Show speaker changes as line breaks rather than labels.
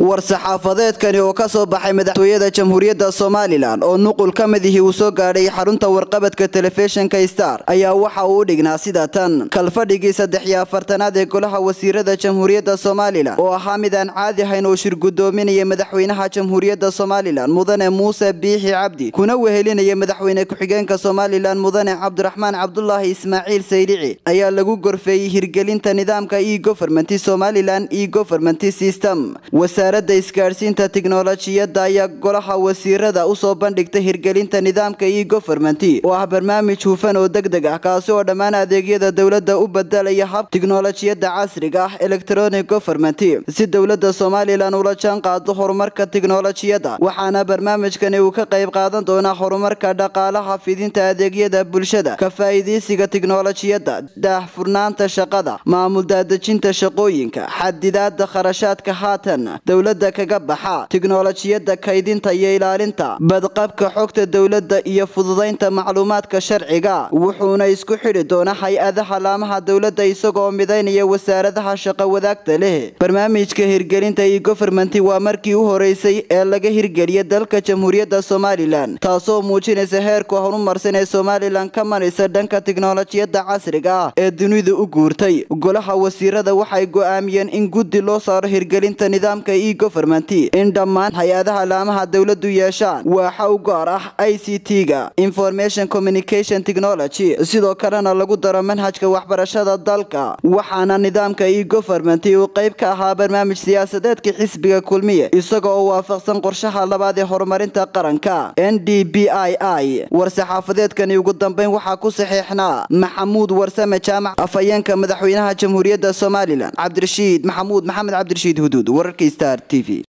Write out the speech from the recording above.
war-saxaafadeedkani oo ka soo baxay madaxtooyada jamhuuriyadda somalilan oo nuqul ka midihii uu soo gaadhay xarunta warqabadka telefishinka star ayaa waxa uu u dhignaa sida tan kalfadhigii saddex iyo afartanaad ee golaha wasiirada jamhuuriyadda somalilan oo ahaa mid aan caadi ahayn oo shir guddoominaya madaxweynaha jamhuuriyadda somalilan mudane muuse biixi cabdi kuna wehelinaya madaxweyne ku-xigeenka somalilan mudane cabdiraxmaan cabdulaahi ismaaciil saylici ayaa lagu gorfeeyey hirgelinta nidaamka e goverment somalilan e goverment system wasaaradda isgaadhsiinta tiknolojiyadda ayaa golaha wasiirada usoo bandhigtay hirgelinta nidaamka e goverment oo ah barnaamij hufan oo deg deg ah kaasi oo dhammaan adeegyada dowladda u bedelaya hab tiknolojiyadda casriga ah electronic goverment si dowladda somalilan ula jaan qaado horumarka tiknolojiyadda waxaana barnaamijkani uu ka qayb qaadan doonaa horumarka dhaqaalaha fidinta adeegyada bulshada ka faa'iidaysiga tiknolojiyadda daahfurnaanta shaqada maamul daadejinta shaqooyinka xadidaada kharashaadka haatan dowladda kaga baxa tiknolojiyadda kaydinta iyo ilaalinta badqabka xogta dowladda iyo fududaynta macluumaadka sharciga wuxuuna isku xidhi doonaa hay-adaha laamaha dowladda isagoo midaynaya wasaaradaha shaqo wadaagta leh barnaamijka hirgelinta e goverment waa markii u horeysay ee laga hirgeliya dalka jamhuuriyadda somalilan taasoo muujinaysa heerka horumarsan ee somalilan ka maraysa dhanka tiknolojiyadda casriga ah ee dunida u guurtay golaha wasiirada waxay go-aamiyeen in guddi loo saaro hirgelinta nidaamka e goverment in dhammaan hay-adaha laamaha dowladdu yeeshaan waaxa u gaar ah i c t-ga information communication technology sidoo kalena lagu daro manhajka waxbarashada dalka waxaana nidaamka e goverment uu qayb ka ahaa barnaamij siyaasadeedka xisbiga kulmiye isagoo oo waafaqsan qorshaha labaad ee horumarinta qaranka n d b i i war-saxaafadeedkani ugu dambeyn waxaa ku saxeexnaa maxamuud warsame jaamac afhayeenka madaxweynaha jamhuuriyadda somalilan cabdirashiid maxamuud maxamed cabdirashiid huduud wararka star t v